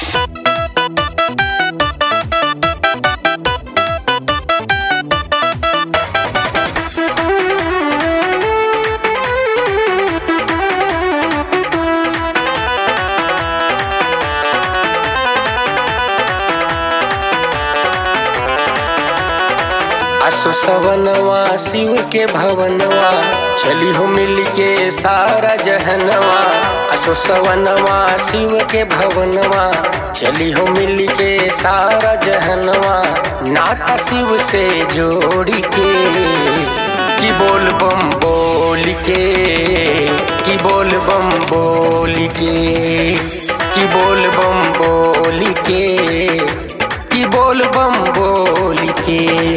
आसु सवनवा शिव के भवनवा चली हो मिल के सारा जहनवा आसु सवनवा शिव के भवनवा चली हो मिल के सारा जहनवा नाता शिव से जोड़ी के की बोल बम बोल के की बोल बम बोल के की बोल बम बोल के की बोल बम बोल के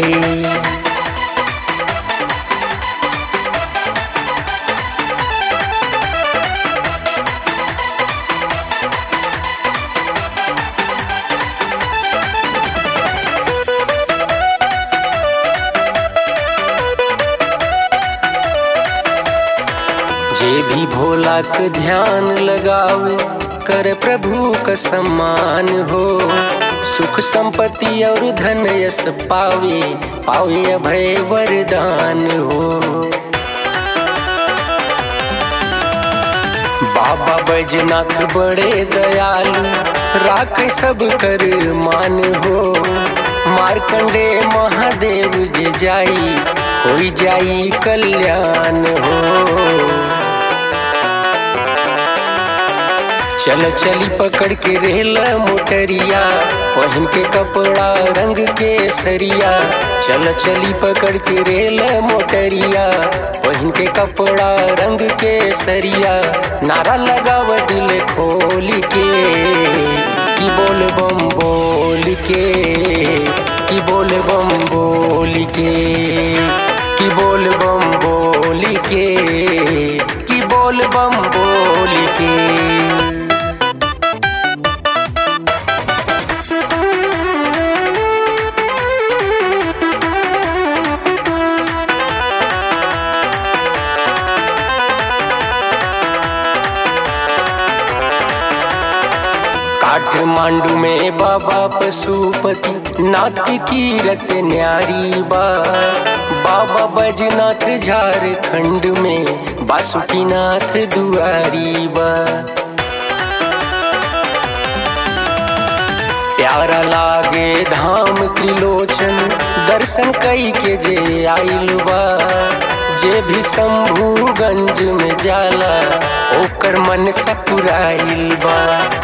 जे भी भोला के ध्यान लगाओ कर प्रभु का सम्मान हो सुख संपत्ति और धन यश पावे पावे अभय वरदान हो बाबा बैजनाथ बड़े दयालु राख सब कर मान हो मार्कंडे महादेव जे जाई होई जाई कल्याण हो चल चली पकड़ के रेल मोटरिया पहन के कपड़ा रंग के सरिया चल चली पकड़ के रेल मोटरिया पहन के कपड़ा रंग के सरिया नारा लगाव दिल खोल के की बोल बम बोल के की बोल बम बोल के की बोल बम बोल के की बोल बम बोल के काठमांडू में बाबा पशुपति नाथ की कीरत न्यारी बा बाबा बजनाथ झारखंड में बासुकीनाथ दुआरी बा प्यारा लागे धाम त्रिलोचन दर्शन कई के जे आइल बा जे भी शंभुगंज में जाला ओकर मन सपुराइल बा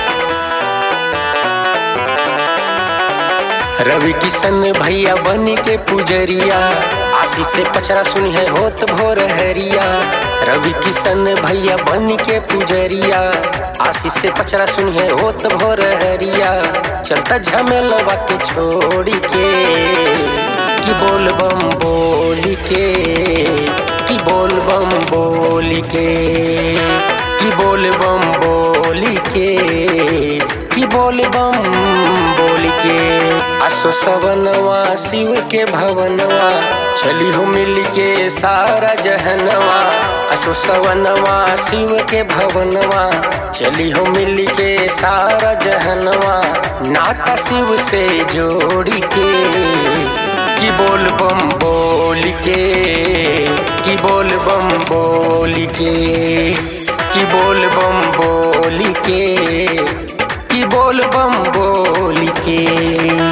रवि किशन भैया बनी के पुजरिया आशीष से पचरा सुनी है होत भोर हरिया रवि किशन भैया बनी के पुजरिया आशीष से पचरा सुनी है होत भोर हरिया चलता झमेलवा के छोड़ी के की बोल बम बोल के की बोल बम बोल के की बोल बम बोल के की बोल बम बोल के आसो सवनवा शिव के भवनवा चली हो मिल के सारा जहनवा आसो सवनवा शिव के भवनवा चली हो मिल के सारा जहनवा नाता शिव से जोड़ी के की बोल बम बोल के की बोल बम बोल के की बोल बम बोल के की बोल बम बोल के